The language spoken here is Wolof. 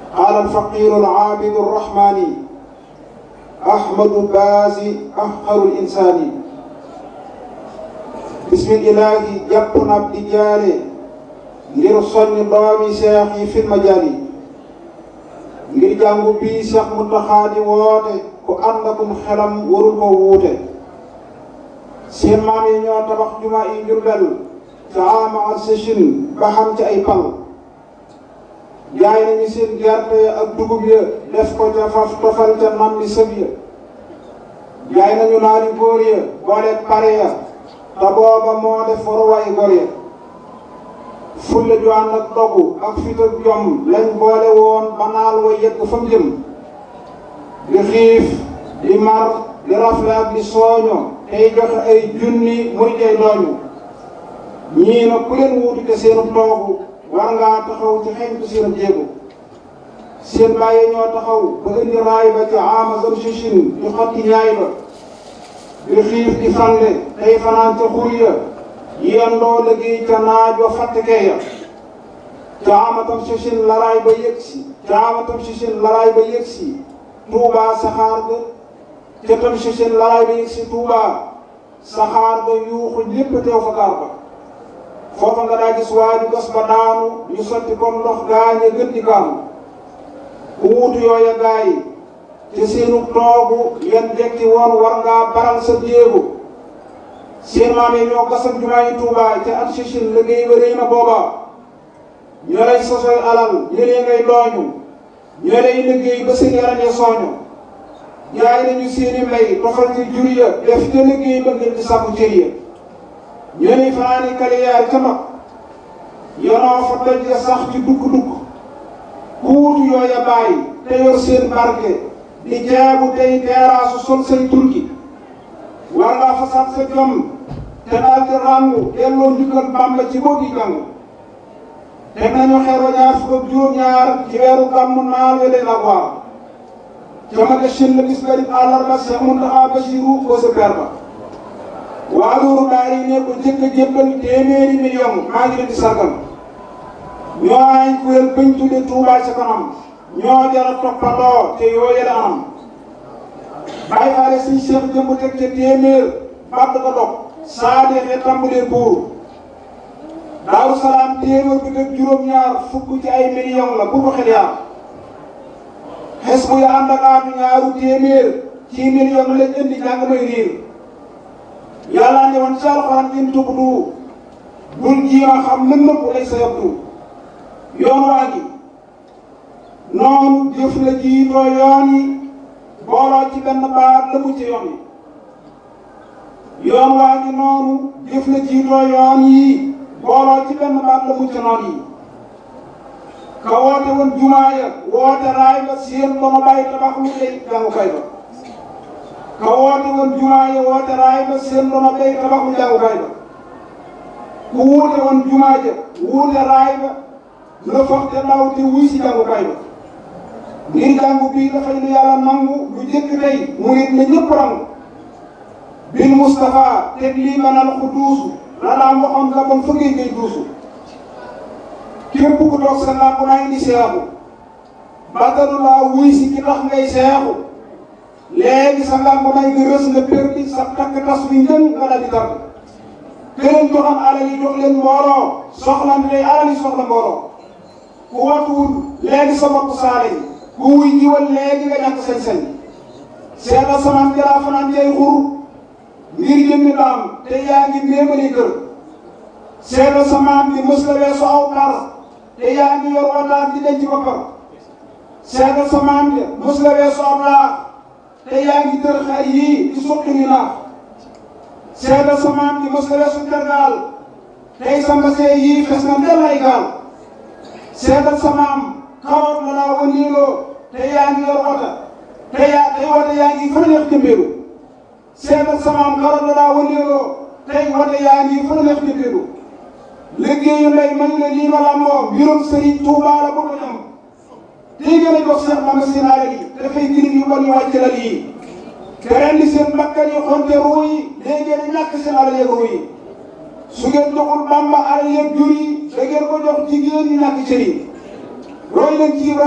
قال الفقير العابد الرحمن أحمد بازي أفخر الإنسان بسم الإله جبنا بدجال لرسل دوامي شيخي في المجال ngir jàngu bii Cheikh Mountakha di woote ku ànd akum xelam warul ko wuute seen maam yi ñoo tabax juma yi Jurbel ca ama ak sëchin ba xam ci ay pal jaay nañu seen gerte ya ak dugub ya def ko ca faf tofal ca nam li sëb ya jaay nañu naari góor ya boole pare ya te booba moo def waruwaay góor ya fulle ju ànd ak dogu ak fit ak jom lañ boole woon ba naal wa yegg fa mu jëm di xiif di mar di rafle ak di sooño tey joxe ay junni muy tey dooñu ñii na ku leen wuutu te seenu toogu war ngaa taxaw ci xeñtu seen jéego seen bàyyi ñoo taxaw ba indi raay ba ci ama zam sichin di xotti ñaay ba di xiif di fande tey fanaan ca xur ya yendoo liggéey ca naajo fàttekee ya caamatam sichin laraay ba yëg si caamatam sichin laraay ba yëg si tuubaa saxaar ga ca tam sichin laraay ba yëg si tuubaa saxaar ga yuuxu lépp teew fa gaar ba foofa nga daa gis waaju gas ba daanu ñu sotti comme ndox gaañe gën di gaanu ku wuutu yooya gaa yi ci seenu toogu yan dekki woon war ngaa baral sa jéego seen maam yi ñoo gasam jumaa yi Tuubaa ca at sichin liggéey ba rëy na booba ñoo lay sosoy alal ñëlee ngay dooñu ñoo lay liggéey ba seen yaram ya sooñu jaay nañu seeni mbay tofal ci jur ya def te liggéey ba ngir di sàkku cër ya ñoo lay fanaani kaliyaar ca mag yonoo fa doj ya sax ci dugg-dugg kuutu yooya bàyyi te yor seen barke di jaabu tey teeraasu sol say turki war ngaa fasaat sa jom te daal di ràngu delloo njukkal Bàmba ci boogi jàng teg nañu xeer wa ñaar fukk ak juróom-ñaar ci weeru gàmmu naal wele la waar ca maga shin la bis bari àllarba Cheikh Mountakha Bassirou ko sa per ba waa loolu daal yi ne ko jëkk a jébbal téeméeri million maa ngi leen di sargal ñoo ay kuréel bañ tudde Touba ca kanam ñoo jara toppandoo te yooye la anam bàyyi faale suñ Cheikh jëmb teg ca téeméer bàtt ko dog saa deexee tàmbalee buur daaru salaam téeméer bi teg juróom-ñaar fukk ci ay million la bu ko xel yaa xes bu ya ànd ak aatu ñaaru téeméer ci million lañ indi jàng may riir yàlla ne woon ci alxuraan in tubdu bul jiima xam lën nëpp lay sa yabdu yoon waa gi noonu jëf la jiitoo yoon yi booloo ci benn baat la mu ci yoon yi yoon waa ngi noonu jëf la jiitoo yoon yi booloo ci benn baat la mu ci noon yi ka woote woon jumaa ya woote raay ba seen ba ma bàyyi tabax lu tey jàngukaay ba ka woote woon jumaa ya woote raay ba seen ba ma bàyyi tabax lu jàngukaay ba ku wuute woon jumaa ja wuute raay ba la foog te daw te wuy si jàngukaay ba ngir jàngu bii dafay lu yàlla nangu lu jëkk tey mu nit na ñëpp rangu bil Moustapha teg lii manal ku duusu la daan waxoon la bon fëggee ngay duusu képp ku toog sa làmp naa indi seexu batalu laa wuy si ki tax ngay seexu léegi sa làmp naa nga rës nga perdi sa takk tas wi njën nga daal di tàgg këleen joxam alal yi jox leen mbooloo soxlante tey alal yi soxla mbooloo ku watuwul léegi sa bopp saale yi ku wuy jiwal léegi nga ñàkk sañ-sañ seetal samaan jalaa fanaan jay xur ngir jëmmi daam te yaa ngi méemali kër seetal samaan bi mës la weesu aw par te yaa ngi yor wataan di denc boppam seetal samaan bi mës la weesu aw laax te yaa ngi tër xar yii di suqi ni naax seetal samaan bi mës la weesu tergaal tey sa mbasee yii fes na ndel ay gaal seetal samaam xawoon na laa wëndeeloo te yaa ngi yor wota te yaa tey wota yaa ngi fa neex jëmbeelu seetal samaam xawoon na laa wëndeeloo tey wota yaa ngi fa neex jëmbeelu liggéeyu ndey man la lii ma làmboo mbirum Sëriñ Tuubaa la bëgg ñam tey gën a jox Seex Bamba seen alal yi dafay girim yu bon yu wàcc la lii te ren di seen bakkan yi xonte ruu yi léegi ngeen ñàkk seen alal yeeg ruu yi su ngeen joxul Bamba alal yeeg jur yi da ngeen ko jox jigéen ñi ñàkk cër yi roy leen ci